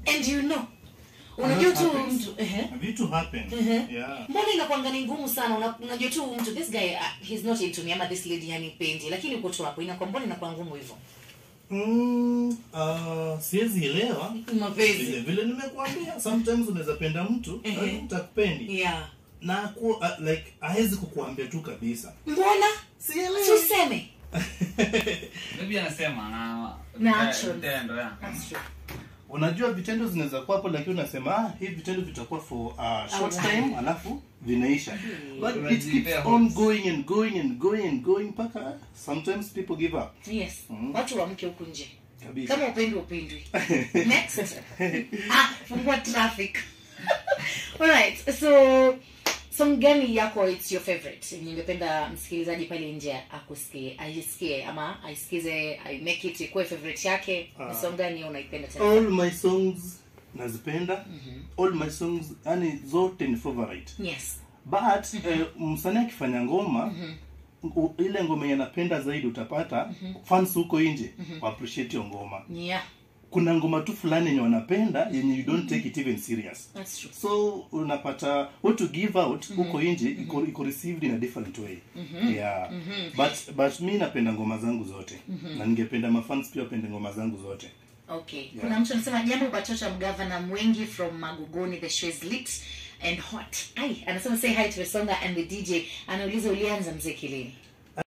and you know unajua That tu happens. mtu ehe. vitu happen Mhm. yeah mbona inakwanga ni ngumu sana Una- unajua tu mtu this guy uh, he's not into me ama this lady hanipendi lakini uko tu hapo inakuwa mbona inakuwa ngumu hivyo mm, uh, siwezi elewa vile mapenzi vile nimekuambia sometimes unaweza penda mtu Ehe. lakini mtakupendi yeah na ku, uh, like hawezi kukuambia tu kabisa mbona sielewi tuseme maybe anasema na Na eh, actions. vitendo, yeah. That's true. unajua vitendo zinaweza kuwa hapo lakini unasema ah, hii vitendo vitakuwa for uh, short time. time alafu vinaisha but it Unajipea keeps hopes. on going and going and going and going mpaka sometimes people give up yes Mhm. watu wamke huku nje kabisa kama upendwi upendwi next ah fungua traffic alright so song gani yako it's your favorite ningependa msikilizaji pale nje akusikie aisikie ama aisikize I make it ikuwe favorite yake ni Ah. song gani unaipenda tena all my songs nazipenda all my songs yani zote ni favorite yes but eh, msanii akifanya ngoma u- ile ngoma yenye napenda zaidi utapata fans huko nje wa appreciate hiyo ngoma yeah kuna ngoma tu fulani yenye wanapenda yenye you don't take it even serious that's true so unapata what to give out huko nje iko, iko received in a different way yeah but but mi napenda ngoma zangu zote na ningependa mafans pia wapende ngoma zangu zote okay kuna mtu anasema jambo bachocha mgavana mwengi from magugoni the show is lit and hot ai anasema say hi to Songa and the dj anauliza ulianza mziki lini